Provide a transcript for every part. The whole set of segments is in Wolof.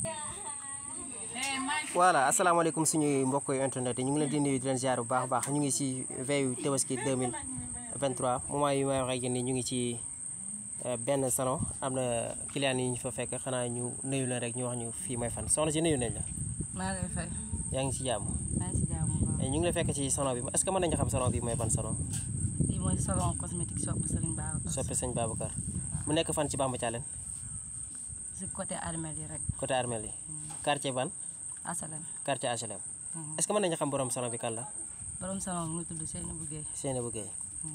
voilà asalaamaaleykum suñuy mbokk yu internet yi ñu ngi leen di nuyu di leen ziar bu baax a baax ñu ngi si veille tabaski 2023 moment yi may wax ak yéen nii ñu ngi ci benn salon am na client yi ñu fa fekk xanaa ñu nuyu leen rek ñu wax ñu fii may fan soxna si nuyu nañ la maa lay fay yaa ngi si jàmm maa ngi si jàmm bu baax ñu ngi la fekk ci salon bi est-ce que mën nañu xam salon bi mooy ban salon lii mooy salon cosmétique shop Serigne Babacar soppe sëñ Babacar mu nekk fan ci Bamba Thialène si côté armel yi rek côté armel yi quartier ban asalem quartier HLM est-ce que mën nañu xam borom salon bi kan la borom salon mu ngi tudd Seynabou Guèye Seynabou Guèye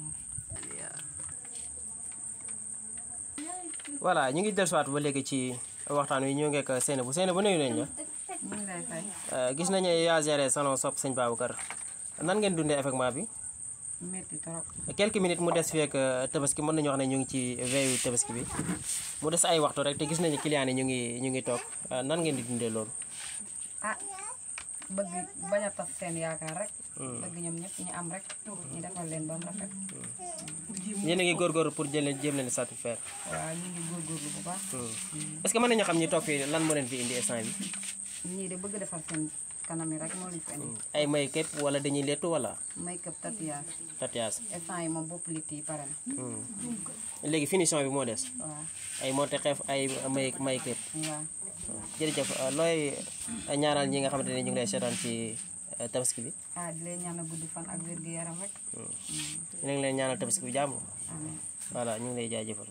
voilà ñu ngi dellusiwaat ba léegi ci waxtaan wi ñu ngi ak Seynabou Seynabou nuyu nañ la ñu ngi lay fay gis nañu yaa géré salon sopp sëñ Babacar nan ngeen dundee événement bi métti trop quelques minutes mu des fii ak tabaski mën nañu wax ne ñu ngi ci veillu tabaski bi mu des ay waxtu rek te gis nañu client yi ñu ngi ñu ngi toog nan ngeen di dundee loolu ah bëgg bañ a tas seen yaakaar rek bëgg ñoom ñëpp ñu am rek ñu defal leen ba mu rafet yéen a ngi góorgóorlu pour jël leen jéem leen satisfaire waaw ñu ngi góorgóorlu bu baax est-ce que mën nañu xam ñi toog fii lan moo leen fi indi instant bi ñii de bëgg defal seen kanam yi rek moo leen fi indi ay may képp wala dañuy lettu wala make-up tatouage tatouage instant yi moom bopp litt yi pare na léegi finition bi moo des waaw ay monté xeef ay may may képp waaw jërëjëf looy ñaanal ñi nga xamante ne ñu ngi lay seetaan ci tabaski bi ah di leen ñaan a gudd fan ak wér gu yaram rek ñu ngi leen ñaanal tabaski bi jàmm amiin voilà ñu ngi lay jaajëfal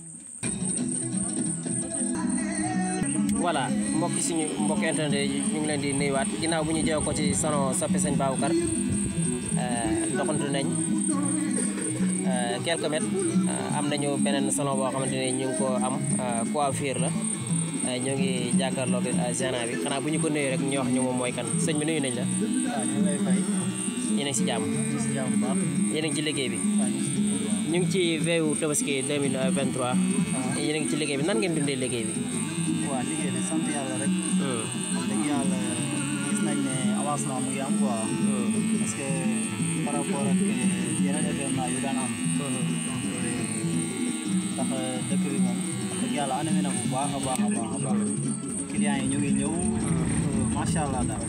voilà mbokk suñu mbokk internet yi ñu ngi leen di nuyuwaat ginnaaw bu ñu jëw ko ci salon soppe sëñ Babacar doxantu nañ quelques mètres am nañu beneen salon boo xamante ne ñu ngi ko am coiffure la ñoo ngi jàkkaarloog gérant bi xanaa bu ñu ko nuyu rek ñu wax ñu moom mooy kan sëñ bi nuyu nañ la waaw ñu ngi lay fay yéen a ngi si jàmm ñu si jàmm bu baax yéen a ngi ci liggéey bi waaw ñu si ñu ngi ci veillu tabaski 2023 yéen a ngi ci liggéey bi nan ngeen dundee liggéey bi waaw liggéey de sant yàlla rek wax dëgg yàlla gis nañ ne avancement mu ngi am quoi parce que par rapport ak yeneen événement yu daan am ndax dëkk bi moom wax dëgg yàlla animé na bu baax a baax a baax a baax clients yi ñu ngi ñëw macha allah daal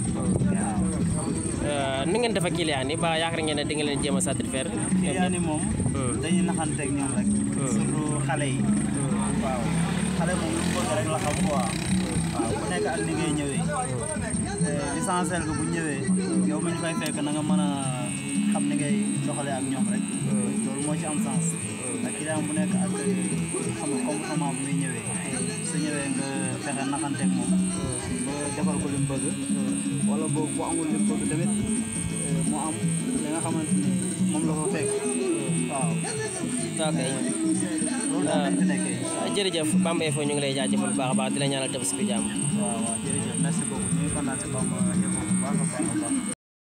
waaw ni ngeen def ak client yi ba yaakaar ngeen ne di nga leen jéem a satisfaire clients yi moom dañuy naxanteeg ñoom rek surtout xale yi waaw xale moom lu bëgg rek la xam quoi waaw ku nekk ak ni ngay ñëwee l'essentiel que bu ñëwee yow mi ñu fay fekk na nga mën a xam ni ngay doxalee ak ñoom rek loolu moo ci am sens ak client bu nekk ak xam nga comportement bu muy ñëwee su ñëwee nga fexe naxanteeg moom ba defal ko li mu bëgg wala boog bu amul li mu bëgg tamit mu am li nga xamante ni moom la ko fekk waaw ok loolu daal lañ fi nekkee jërëjëf Bamba Info ñu ngi lay jaajëfal bu baax a baax di la ñaanal tabaski bi jàmm waaw waaw jërëjëf merci beaucoup ñu ngi kontaan si Bamba Info bu baax a baax a baax